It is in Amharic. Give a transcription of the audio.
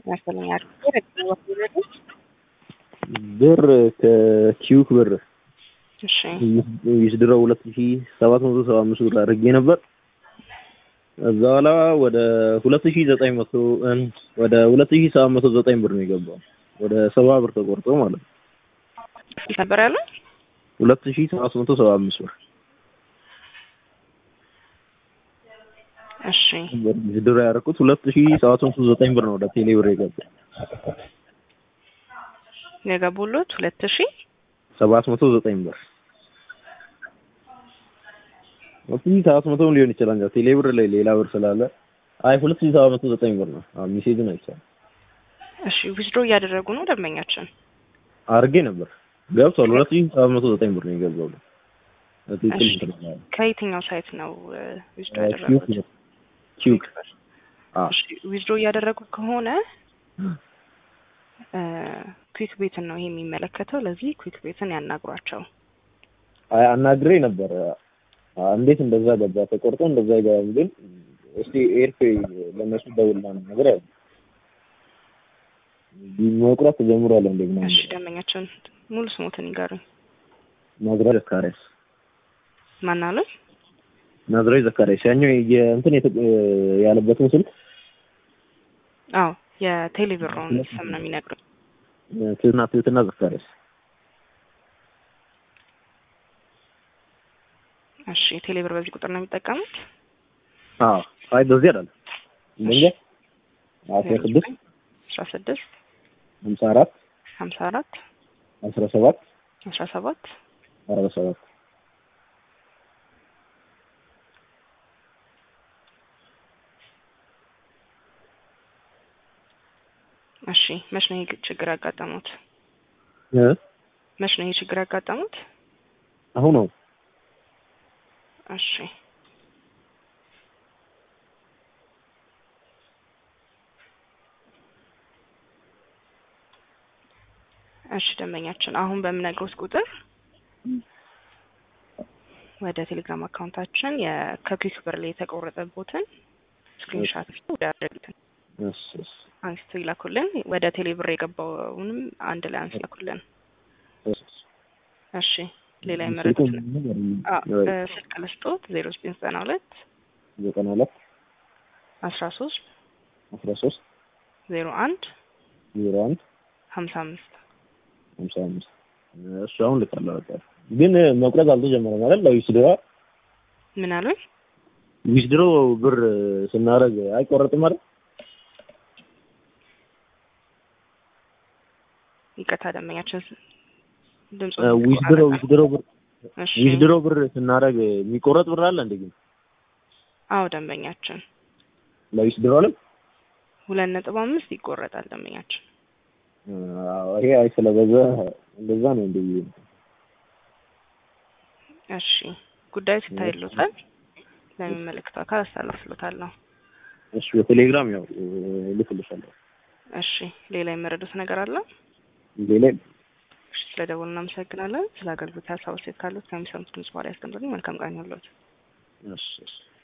ያስፈልኛል። ብር ከኪዩክ ብር እሺ ይስድረው ሁለት ሺ ሰባት መቶ ሰባ አምስት ብር አድርጌ ነበር። እዛ በኋላ ወደ ሁለት ሺ ዘጠኝ መቶ ወደ ሁለት ሺ ሰባት መቶ ዘጠኝ ብር ነው የገባው። ወደ ሰባ ብር ተቆርጦ ማለት ነው። ነበር ያለው ሁለት ሺ ሰባት መቶ ሰባ አምስት ብር እሺ ይስድረው ያደረኩት ሁለት ሺ ሰባት መቶ ዘጠኝ ብር ነው ወደ ቴሌ ብር የገባው። የገቡሉት ሁለት ሺ ሰባት መቶ ዘጠኝ ብር ሁለት ሺህ ሰባት መቶ ሊሆን ይችላል። እንጃ ቴሌ ብር ላይ ሌላ ብር ስላለ አይ ሁለት ሺህ ሰባት መቶ ዘጠኝ ብር ነው። አዎ ሜሴጁን አይቻልም። እሺ ዊዝድሮ እያደረጉ ነው ደንበኛችን። አድርጌ ነበር ገብቷል። ሁለት ሺህ ሰባት መቶ ዘጠኝ ብር ነው የገባው። ትክክል እሺ። እንትን ነው። ከየትኛው ሳይት ነው ዊዝድሮ ኪዩክ ያደረጉት? ነው። ኪዩክ አዎ እሺ ዊዝድሮ እያደረጉ ከሆነ ኩዊክ ቤትን ነው ይሄ የሚመለከተው። ለዚህ ኩዊክ ቤትን ያናግሯቸው። አይ አናግሬ ነበር። አ- እንዴት እንደዛ ገባ ተቆርጦ እንደዛ ይገባል። ግን እስቲ ኤርፌ ለነሱ ደውልና ነው ነገር ያለ መቁረጥ ተጀምሯል እንዴ ምናምን እሺ ደንበኛችን ሙሉ ስሞትን ይጋሩኝ። ናዝራዊ ዘካሪያስ ማናሉኝ? ናዝራዊ ዘካሪያስ ያኛው የእንትን የተ- ያለበትን ስልክ አዎ የቴሌብሮን ስም ነው የሚነግሩኝ። ትህትና ትህትና ዘካሪያስ እሺ ቴሌብር በዚህ ቁጥር ነው የሚጠቀሙት? አዎ አይ በዚህ አይደለም እንዴ አስራ ስድስት አስራ ስድስት ሀምሳ አራት ሀምሳ አራት አስራ ሰባት አስራ ሰባት አርባ ሰባት እሺ መች ነው ይህ ችግር ያጋጠሙት? እ መች ነው ይህ ችግር ያጋጠሙት? አሁን ነው እሺ እሺ ደንበኛችን አሁን በምነግሮት ቁጥር ወደ ቴሌግራም አካውንታችን ከኩዊክ ብር ላይ የተቆረጠቦትን ስክሪንሻት ወዳደረጉትን እሺ እሺ አንስቶ ይላኩልን። ወደ ቴሌ ብር የገባውንም አንድ ላይ አንስ ይላኩልን። እሺ እሺ ሌላ የመረጡት ስልኩን አዎ፣ እ፣ ስልክ ልስጦት ዜሮ ዘጠኝ ዘጠና ሁለት ዘጠና ሁለት አስራ ሶስት አስራ ሶስት ዜሮ አንድ ዜሮ አንድ ሀምሳ አምስት ሀምሳ አምስት እሱ አሁን ልካለሁ በቃ ግን መቁረጥ አልተጀመረም አይደል ዊዝድሮ ምን አሉኝ? ዊዝድሮ ብር ስናደርግ አይቆረጥም አይደል ይቅርታ ደንበኛችን ድምፁ ዊዝድሮ ዊዝድሮ ብር እሺ ዊዝድሮ ብር ስናደርግ የሚቆረጥ ብር አለ እንዴ ግን አዎ ደንበኛችን ለዊዝድሮ አለ ሁለት ነጥብ አምስት ይቆረጣል ደንበኛችን። አዎ ይሄ አይ ስለበዛ እንደዛ ነው እንዴ እሺ ጉዳዩ ሲታይሎታል ለሚመለከተው አካል አስተላልፍሎታለሁ። እሺ በቴሌግራም ያው ልክልሻለሁ እሺ ሌላ የመረዱት ነገር አለ? ሌላ እሺ ስለ ደወሉ እናመሰግናለን። ስለ አገልግሎት ሀሳብ አስተያየት ካሉት ከሚሰሙት ድምጽ በኋላ ያስቀምጡልኝ። መልካም ቀን ይሁንልዎት። እሺ እሺ